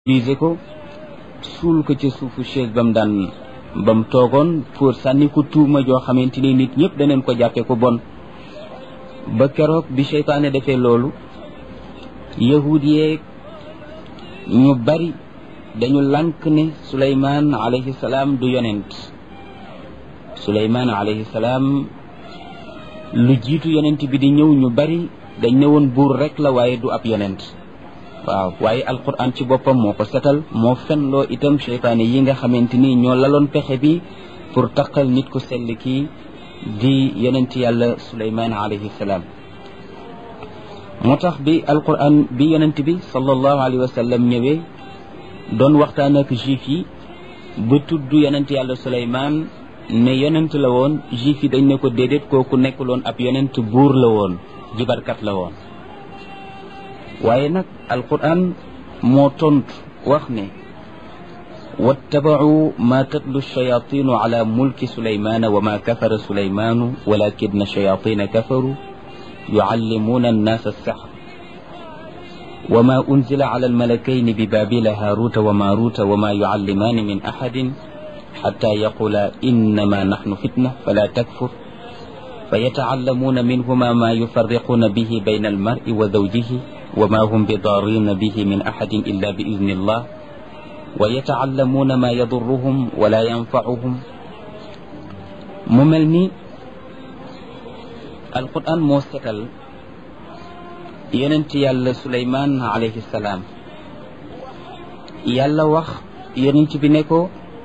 utiliser ko suul ko ca suufu chaise ba mu daan ba mu toogoon pour sànni ko tuuma joo xamante ni nit ñëpp daneen ko jàppee ko bon ba keroog bi seytaane defee loolu yahud yeeg ñu bari dañu lànk ne suleymaan alayhi salaam du yonent suleymaan alayhi salaam lu jiitu yonent bi di ñëw ñu bari dañ ne woon buur rek la waaye du ab yonent waaw waaye alquran ci boppam moo ko setal moo fenloo itam seytaane yi nga xamante ni ñoo laloon pexe bi pour taqal nit ku sell kii di yonent yàlla suleymaan alayhi salaam moo tax bi alquran bi yonent bi sallallahu alayhi wa sallam ñëwee doon waxtaan ak juif yi ba tudd yonent yàlla suleymaan ne yonent la woon juif yi dañ ne ko déedéet kooku nekkuloon ab yonent buur la woon jibarkat la woon waaye nag alquran moo tontu wax ne wattabacuu ma tatlu shayatinu ala mulki sulaymana wa ma kafara sulaymanu walakina shayatina kafaru yucallimuuna annaasa alsaxr wa ma unzila ala almalakayni bibabila haaruta wa maaruta wa ma yucallimaani min axadin xata yaqula innama naxnu fitna fala takfur فيتعلمون منهما ما يفرقون به بين المرء وزوجه وما هم بضارين به من أحد إلا بإذن الله ويتعلمون ما يضرهم ولا ينفعهم مملني القرآن موسكال يننت يالا سليمان عليه السلام يالا وخ يننت بنكو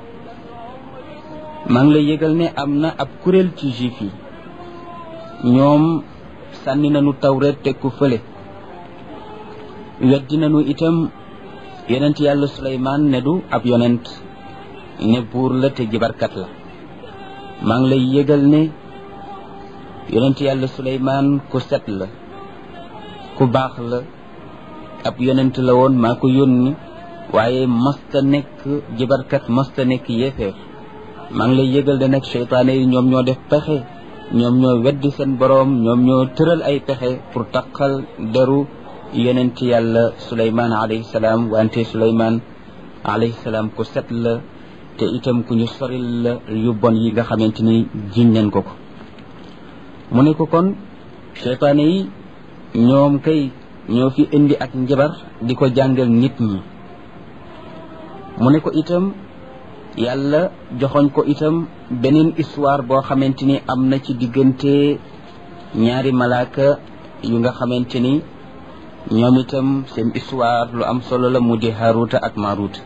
مان لا ييgal ne amna ab kurel ci juif yi ñoom sànni nañu tawreet teg ko fële weddi nañu itam yonent yàlla suleymaan ne du ab yonent ne buur la te jibarkat la maa ngi lay yëgal ne yonent yàlla suleymaan ku set la ku baax la ab yonent la woon maa ko yónni waaye masta nekk jibarkat masta nekk yéefeer maa ngi lay yëgal ne nag seytaane yi ñoom ñoo def pexe ñoom ñoo weddi seen boroom ñoom ñoo tëral ay pexe pour taqal deru yonent yàlla suleymaan alayhi salaam wante suleymaan alayhi salaam ku set la te itam ku ñu soril la yu bon yi nga xamante ni jiñ nañ ko ko mu ne ko kon seytaane yi ñoom kay ñoo fi indi ak njabar di ko jàngal nit ñi mu ne ko itam yàlla joxoñ ko itam beneen histoire boo xamante ni am na ci diggante ñaari malaaka yu nga xamante ni ñoom itam seen histoire lu am solo la mu di Haruta ak Maruta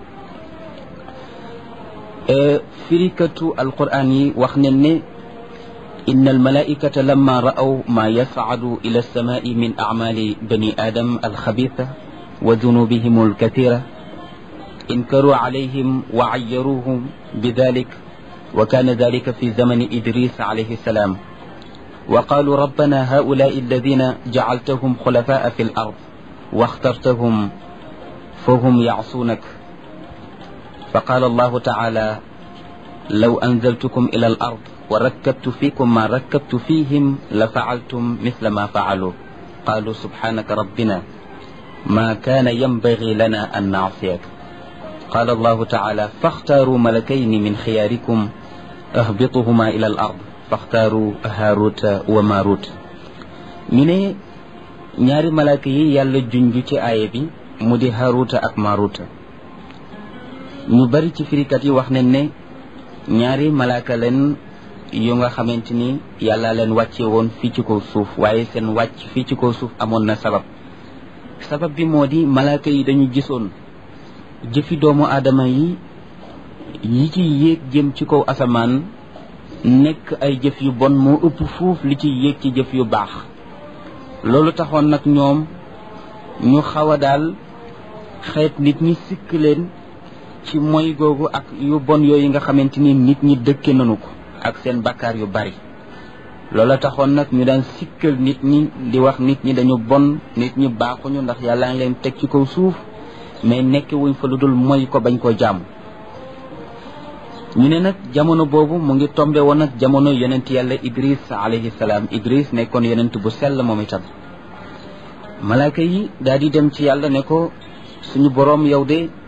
firikatu alquran yi wax ne ne إن الملائكة لما رأوا ما يصعد إلى السماء من أعمال بني آدم الخبيثة وذنوبهم الكثيرة انكروا عليهم وعيروهم بذلك وكان ذلك في زمن إدريس عليه السلام وقالوا ربنا هؤلاء الذين جعلتهم خلفاء في الأرض واخترتهم فهم يعصونك فقال الله تعالى لو أنزلتكم إلى الأرض وركبت فيكم ما ركبت فيهم لفعلتم مثل ما فعلوا قالوا سبحانك ربنا ما كان ينبغي لنا أن نعصيك قال الله تعالى فاختاروا ملكين من خياركم اهبطهما إلى الأرض فاختاروا هاروت وماروت ñu ne ñaari malaaka yi yàlla junj ci aaya bi mu di haaruta ak maaruta ñu bari ci firikat yi wax nañ ne ñaari malaaka leen yu nga xamante ni yàlla leen wàcce woon fii ci kaw suuf waaye seen wàcc fii ci kaw suuf amoon na sabab sabab bi moo di malaaka yi dañu gisoon jëfi doomu aadama yi yi ci yéeg jëm ci kaw asamaan nekk ay jëf yu bon moo ëpp fuuf li ci yéeg ci jëf yu baax loolu taxoon nag ñoom ñu xaw a daal xeet nit ñi sikk leen ci moy googu ak yu bon yooyu nga xamante ni nit ñi dëkke nañu ko ak seen bakkaar yu bari loola taxoon nag ñu daan sikkal nit ñi di wax nit ñi dañu bon nit ñi baaxuñu ndax yàlla ngi leen teg ci kaw suuf mais nekk wuñ fa lu dul mooy ko bañ koo jàmm ñu ne nag jamono boobu mu ngi tombe woon ak jamono yonent yàlla idris alayhi salaam idris nekkoon yonent bu sell moom itam malaaka yi daal di dem ci yàlla ne ko suñu boroom yow de